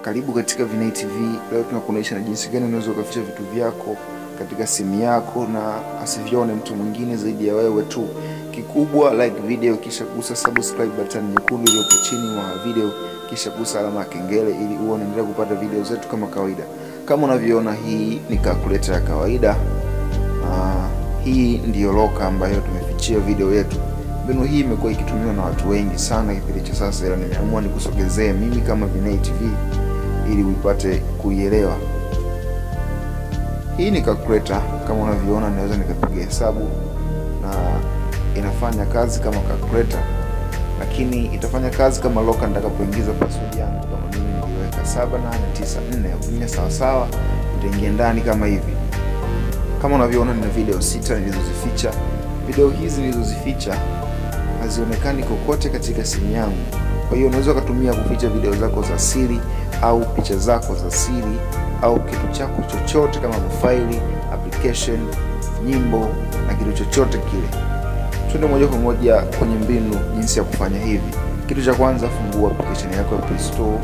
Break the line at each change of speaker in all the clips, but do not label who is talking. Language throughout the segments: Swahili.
Karibu katika Vinai TV. Leo tunakuonyesha na jinsi gani unaweza ukaficha vitu vyako katika simu yako na asivione mtu mwingine zaidi ya wewe tu. Kikubwa like video, kisha gusa subscribe button nyekundu iliyopo chini mwa video, kisha gusa alama ya kengele ili uwe unaendelea kupata video zetu kama kawaida. Kama unavyoona, hii ni calculator ya kawaida. Uh, hii ndiyo loka ambayo tumefichia video yetu. Mbinu hii imekuwa ikitumiwa na watu wengi sana kipindi cha sasa, ila nimeamua nikusogezee mimi kama Vinai TV ili uipate kuielewa. Hii ni calculator kama unavyoona, naweza nikapiga hesabu na inafanya kazi kama calculator, lakini itafanya kazi kama loka nitakapoingiza password yangu. Kama mimi niliweka 7894 ukinya sawa sawa, itaingia ndani kama hivi. Kama unavyoona, nina video sita nilizozificha. Video hizi nilizozificha hazionekani kokote katika simu yangu. Kwa hiyo unaweza ukatumia kuficha video zako za siri au picha zako za siri au kitu chako chochote kama faili, application, nyimbo na kitu chochote kile. Twende moja kwa moja kwenye mbinu jinsi ya kufanya hivi. Kitu cha kwanza, fungua application yako ya Play Store,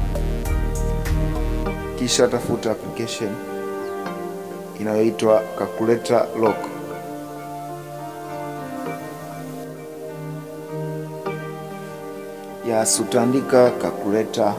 kisha tafuta application inayoitwa Calculator Lock. Yes, utaandika calculator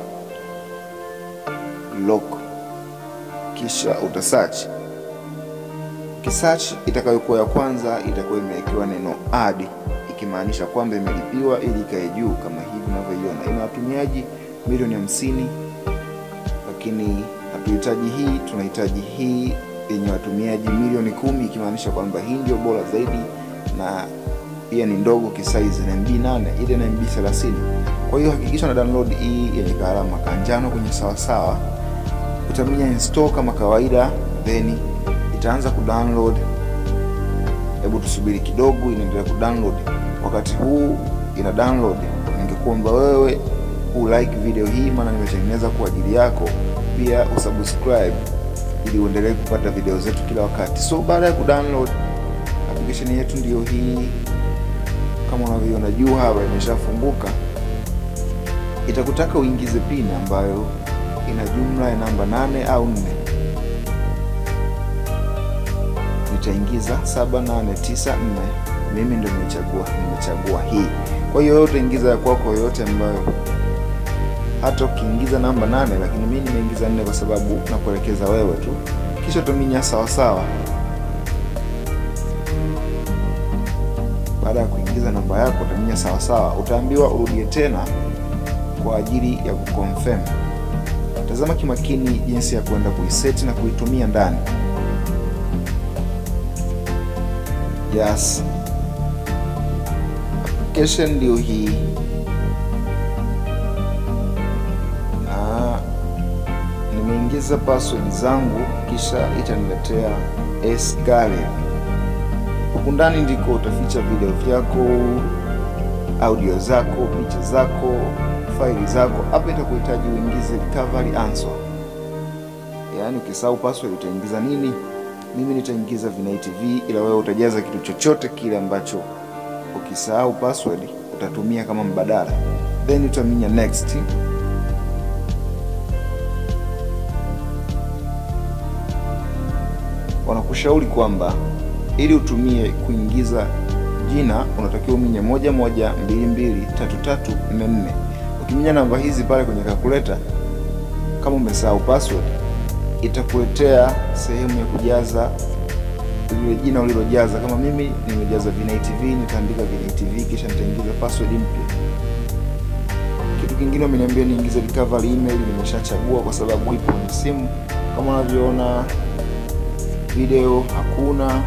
lock kisha utasearch. Kisearch itakayokuwa ya kwanza itakuwa imewekewa neno add, ikimaanisha kwamba imelipiwa ili ikae juu kama hivi unavyoiona. Ina watumiaji milioni hamsini, lakini hatuhitaji hii, tunahitaji hii yenye watumiaji milioni kumi, ikimaanisha kwamba hii ndio bora zaidi na pia ni ndogo kisaizi na MB 8 ile na MB 30. Kwa hiyo hakikisha na download hii yenye kaalama kanjano kwenye sawasawa. Utaminya install kama kawaida, then itaanza kudownload. Hebu tusubiri kidogo, inaendelea kudownload. Wakati huu ina download, ningekuomba wewe ulike video hii, maana nimetengeneza kwa ajili yako, pia usubscribe ili uendelee kupata video zetu kila wakati. So baada ya kudownload application yetu ndiyo hii kama unavyoona juu hapa imeshafunguka. Itakutaka uingize pin ambayo ina jumla ya namba nane au nne. Nitaingiza 7894 mimi ndio nimechagua, nimechagua hii. Kwa hiyo wewe utaingiza ya kwako yoyote ambayo, hata ukiingiza namba nane, lakini mimi nimeingiza nne kwa sababu nakuelekeza wewe tu, kisha utaminya sawa sawa. Baada ya kuingiza namba yako utaminya sawa sawa, utaambiwa urudie tena kwa ajili ya kuconfirm. Tazama kimakini jinsi ya kwenda kuiseti na kuitumia ndani. Yes, application ndio hii, na nimeingiza password zangu, kisha itaniletea S gallery huku ndani ndiko utaficha video vyako, audio zako, picha zako, faili zako. Hapa itakuhitaji uingize recovery answer, yaani ukisahau password utaingiza nini? Mimi nitaingiza Vinai TV, ila wewe utajaza kitu chochote kile ambacho ukisahau password utatumia kama mbadala, then utaminya next. Wanakushauri kwamba ili utumie kuingiza jina unatakiwa uminye moja moja mbili mbili tatu tatu nne nne. Ukiminya namba hizi pale kwenye calculator, kama umesahau password, itakuletea sehemu ya kujaza lile jina ulilojaza. Kama mimi nimejaza Vinai TV, nitaandika Vinai TV kisha nitaingiza password mpya. Kitu kingine wameniambia niingize recovery email, nimeshachagua kwa sababu ipo kwenye simu. Kama unavyoona video hakuna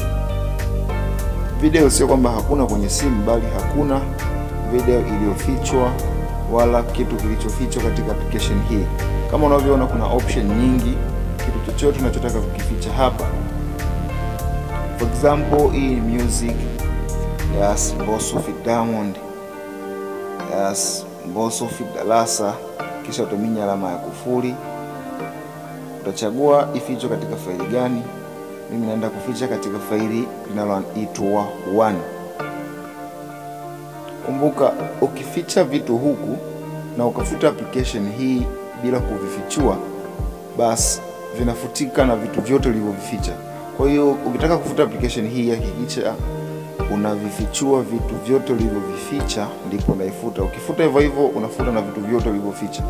video sio kwamba hakuna kwenye simu, bali hakuna video iliyofichwa wala kitu kilichofichwa katika application hii. Kama unavyoona, kuna option nyingi, kitu chochote unachotaka kukificha hapa. For example, hii ni music. Yes, Mbosso fit Diamond. Yes, Mbosso fit Darasa, kisha utaminya alama ya kufuri, utachagua ifichwe katika faili gani. Mimi naenda kuficha katika faili linaloitwa one. Kumbuka, ukificha vitu huku na ukafuta application hii bila kuvifichua, basi vinafutika na vitu vyote ulivyovificha. Kwa hiyo ukitaka kufuta application hii, hakikisha unavifichua vitu vyote ulivyovificha, ndipo unaifuta. Ukifuta hivyo hivyo, unafuta na vitu vyote ulivyoficha.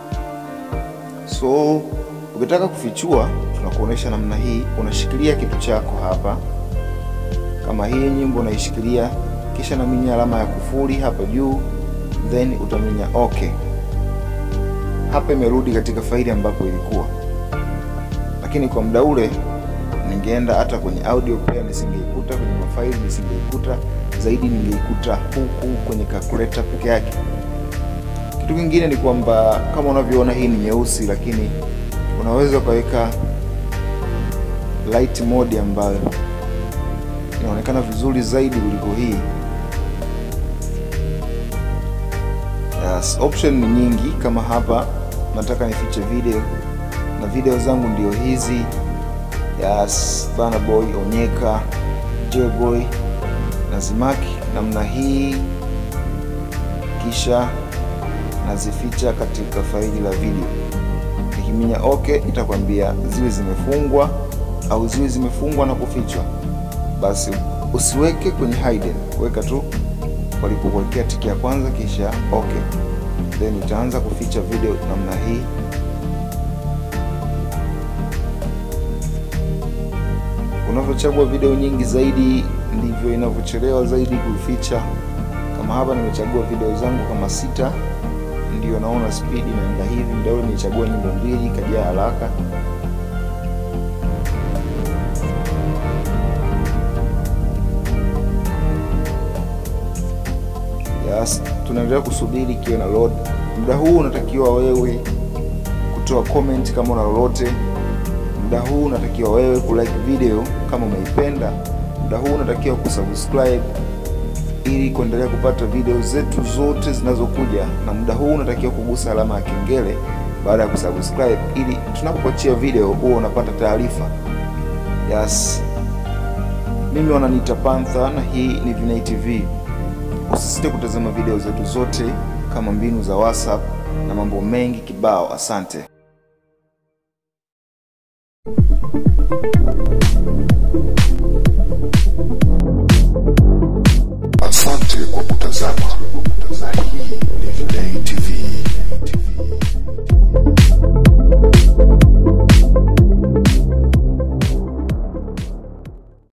So ukitaka kufichua, tunakuonesha namna hii. Unashikilia kitu chako hapa, kama hii nyimbo unaishikilia, kisha naminya alama ya kufuli hapa juu, then utaminya okay. Hapa imerudi katika faili ambapo ilikuwa, lakini kwa muda ule ningeenda hata kwenye audio player nisingeikuta, kwenye mafaili nisingeikuta, zaidi ningeikuta huku kwenye calculator peke yake. Kitu kingine ni kwamba kama unavyoona hii ni nyeusi, lakini unaweza ukaweka light mode ambayo inaonekana vizuri zaidi kuliko hii. Yes, option ni nyingi. Kama hapa nataka nifiche video na video zangu ndio hizi. Yes, Burna Boy, Onyeka, Joyboy na Zimaki namna hii, kisha nazificha katika faili la video. Nikiminya okay, itakwambia ziwe zimefungwa au ziwe zimefungwa na kufichwa. Basi usiweke kwenye hidden, weka tu walipokuwekea tiki ya kwanza, kisha okay, then itaanza kuficha video namna hii. Unavyochagua video nyingi zaidi ndivyo inavyochelewa zaidi kuficha. Kama hapa nimechagua video zangu kama sita, ndio naona speed inaenda hivi. Muda ule nimechagua nyimbo mbili, ikajaa haraka. Yes, tunaendelea kusubiri ikiwa na load. Muda huu unatakiwa wewe kutoa comment kama una lolote. Muda huu unatakiwa wewe kulike video kama umeipenda. Muda huu unatakiwa kusubscribe ili kuendelea kupata video zetu zote zinazokuja, na muda huu unatakiwa kugusa alama ya kengele baada ya kusubscribe ili tunapoachia video huwa unapata taarifa. Yes, mimi wananiita Panther na hii ni Vinei TV. Usisite kutazama video zetu zote kama mbinu za WhatsApp na mambo mengi kibao. Asante.
Asante kwa kutazama. Hii